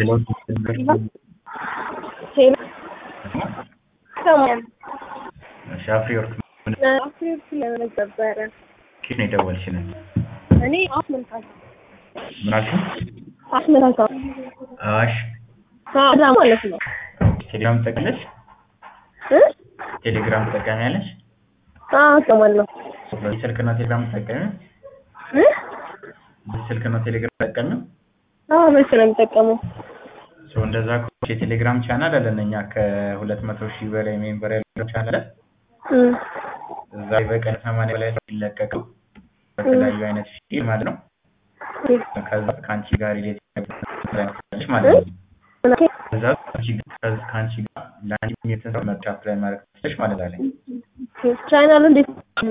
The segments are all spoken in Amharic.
እሺ አፍሪወርቅ ምን አፍሪወርቅ ለምን ነበረ? ከየት ነው የደወልሽልን? እኔ አስመልካታ ምን አልሽኝ? አስመልካታ አዋሽ እዛ ማለት ነው ቴሌግራም ትጠቀሚያለሽ? እ ቴሌግራም ትጠቀሚያለሽ? አዎ እጠቀማለሁ በዚህ ስልክ ነው ቴሌግራም ትጠቀሚው? እ በዚህ ስልክ ነው ቴሌግራም ትጠቀሚው? አዎ በሱ ነው የምጠቀመው ሶ እንደዛ ከሆነ የቴሌግራም ቻናል አለን እኛ ከሁለት መቶ ሺህ በላይ ሜምበር ያለው ቻናል አለ። እ እዛ ላይ በቀን ሰማንያ በላይ የሚለቀቀው በተለያዩ አይነት ፊልም ማለት ነው። ከዛ ከአንቺ ጋር ሪሌት ያደርጋለች ማለት ነው። ከዛ ከአንቺ ጋር ከአንቺ ጋር ለአንቺ የተሰራ መርጫ አፕላይ ማድረግ ትችላለሽ ማለት አለኝ። ቻናሉ እንዴት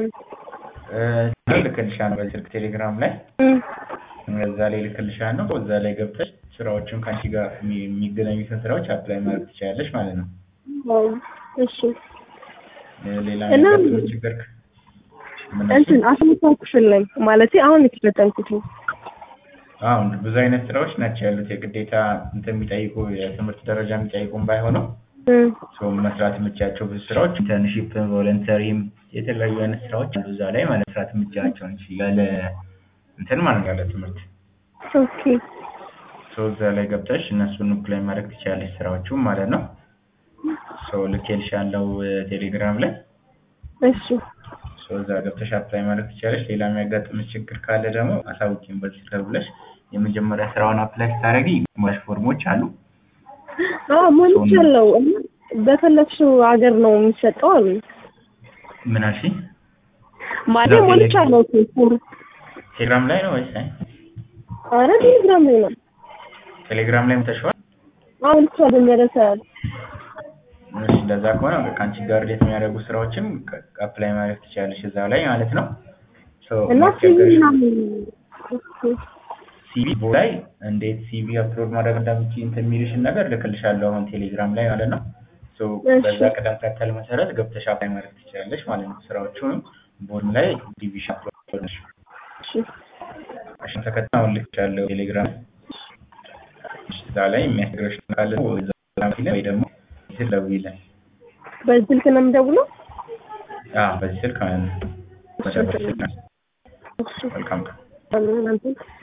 እ ልክልሻለሁ በዚህ ስልክ ቴሌግራም ላይ እዛ ላይ ልክልሻለሁ። እዛ ላይ ገብተሽ ስራዎችን ከአንቺ ጋር የሚ- የሚገናኙትን ስራዎች አፕላይ ማድረግ ትችላለሽ ማለት ነው። እሺ እ ሌላ እና የሚያጋጥምሽ ችግር ክ- ምን አልሽኝ? እንትን አስመልካታ ክፍል ነኝ ማለቴ አሁን የተፈተንኩት ነው አሁን ብዙ አይነት ስራዎች ናቸው ያሉት የግዴታ እንትን የሚጠይቁ የትምህርት ደረጃ የሚጠይቁም ባይሆነው እ ሰው መስራት የምቻቸው ብዙ ስራዎች ኢንተርንሺፕ፣ ቮለንተሪም የተለያዩ አይነት ስራዎች አሉ እዛ ላይ ማለት መስራት የምቻቸው እንጂ ያለ እንትን ማለት ያለ ትምህርት ኦኬ ሰው እዛ ላይ ገብተሽ እነሱን አፕላይ ማድረግ ትችላለሽ ስራዎቹም ማለት ነው። ሰው ልኬልሻለሁ ቴሌግራም ላይ እሺ ሰው እዛ ገብተሽ አፕላይ ማድረግ ትችላለሽ። ሌላ የሚያጋጥምሽ ችግር ካለ ደግሞ አሳውቂኝ በዚህ ስልክ ብለሽ የመጀመሪያ ስራውን አፕላይ ስታደርጊ ሞሽ ፎርሞች አሉ አዎ ሞልቻለሁ እና በፈለግሽው ሀገር ነው የሚሰጠው አሉ ምን አልሽኝ? ማለት ሞልቻለሁ እኮ ቴሌግራም ላይ ነው ወይስ አይ? ኧረ ቴሌግራም ላይ ነው ቴሌግራም ላይ ተሽዋል? አሁን ብቻ በሚያደርሳል እሺ እንደዛ ከሆነ በቃ አንቺ ጋር ሪሌት የሚያደርጉ ስራዎችን አፕላይ ማድረግ ትችላለሽ እዛ ላይ ማለት ነው። ሶ እና ሲቪ ማስቸገርሽ ምናምን ሲቪ ላይ እንዴት ሲቪ አፕሎድ ማድረግ እንደምትችይ እንትን የሚልሽን ነገር ልክልሻለሁ አሁን ቴሌግራም ላይ ማለት ነው። ሶ እሺ። በዛ ቅደም ተከተል መሰረት ገብተሽ አፕላይ ማድረግ ትችላለሽ ማለት ነው። ስራዎቹንም ቦርድ ላይ ዲቪዥን አፕሎድ ነሽ። እሺ እሺ ተከተል አሁን ልክልሻለሁ ቴሌግራም እዛ ላይ የሚያስቸግርሽ ካለ ወይ እዛ ላይ ወይ ደግሞ ስለዊለን በዚህ ስልክ ነው የምደውለው አዎ በዚህ ስልክ ማለት ነው። በዚህ ስልክ እሺ መልካም ቀን። እናንተ